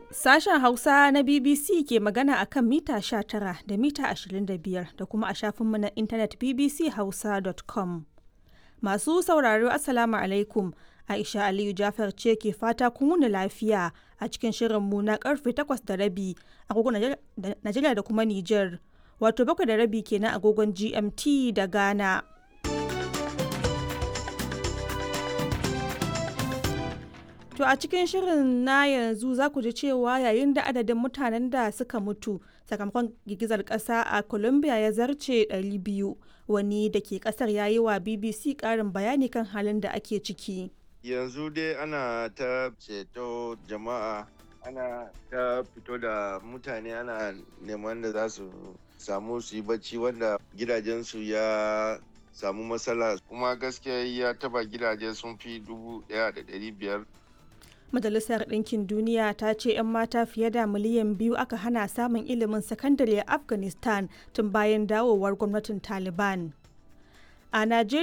Sashen Hausa na BBC ke magana a kan mita 19 da mita 25 da kuma a shafinmu na intanet bbchausa.com. Masu sauraro Assalamu alaikum. Aisha Aliyu Jafar ce ke fata kun wuni lafiya a cikin shirinmu na karfe 8 da rabi agogon Najeriya da kuma Nijar. Wato bakwai da rabi kenan agogon GMT da Ghana. To a cikin shirin na yanzu za ku ji cewa yayin da adadin mutanen da suka mutu sakamakon girgizar ƙasa a Colombia ya zarce 200 wani da ke ƙasar ya yi wa BBC ƙarin bayani kan halin da ake ciki. Yanzu dai ana ta ceto jama'a ana ta fito da mutane ana neman da za su samu su yi bacci wanda gidajensu ya samu matsala kuma gaskiya ya taba gidaje sun fi dubu ɗaya da ɗari biyar Majalisar Ɗinkin Duniya ta ce 'yan mata fiye da miliyan biyu aka hana samun ilimin sakandare a Afghanistan tun bayan dawowar gwamnatin Taliban. A Najeriya